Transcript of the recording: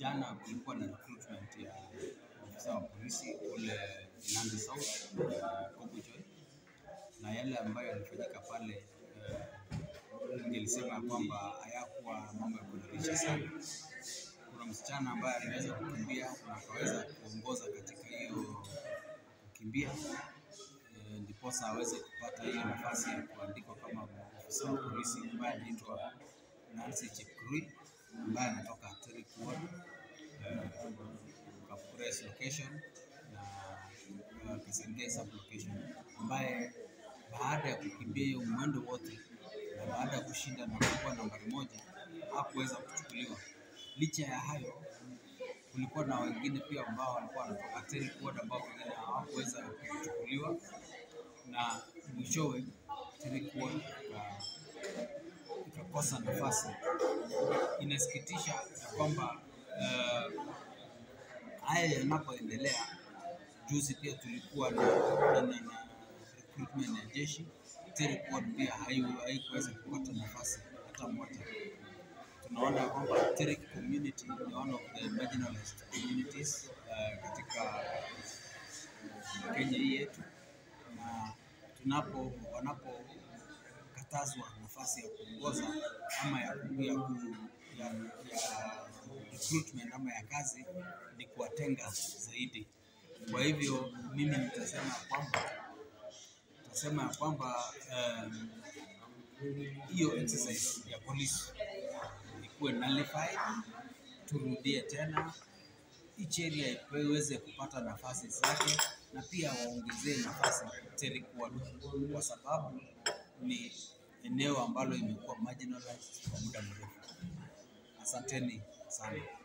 jana kulikuwa na recruitment ya ofisa wa polisi kule Nandi South uh, Kobuchoi, na yale ambayo yalifanyika pale uh, nilisema kwamba hayakuwa mambo ya kuridhisha sana. Kuna msichana ambaye aliweza kukimbia na akaweza kuongoza katika hiyo kukimbia eh, ndiposa aweze kupata hiyo nafasi ya kuandikwa kama ofisa wa polisi ambaye anaitwa Nancy Chepkurui ambaye anatoka Terik Ward eh, Kapkures location na uh, Kasargei sub location, ambaye baada ya kukimbia hiyo mwendo wote na baada ya kushinda na kuwa nambari moja hakuweza kuchukuliwa. Licha ya hayo, kulikuwa na wengine pia ambao walikuwa wanatoka Terik Ward ambao wengine hawakuweza kuchukuliwa, na mwishowe Terik Ward ika- ikakosa nafasi. Inasikitisha ya kwamba eh, haya yanapoendelea, juzi pia tulikuwa na, na, na, na recruitment ya jeshi. Terik Ward pia hayu- haikuweza kupata nafasi hata moja. Tunaona kwamba Terik community ni one of the marginalized communities uh, katika Kenya hii yetu, na tunapo wanapokatazwa nafasi ya kuongoza ama ya, ya, ku- ya, ya recruitment ama ya kazi ni kuwatenga zaidi. Kwa hivyo mimi nitasema ya kwamba nitasema ya kwamba um, hiyo exercise ya polisi ikuwe nullified, turudie tena each area iweze kupata nafasi zake, na pia waongezee nafasi Terik Ward kwa sababu ni eneo ambalo imekuwa marginalized kwa muda mrefu. Asanteni sana.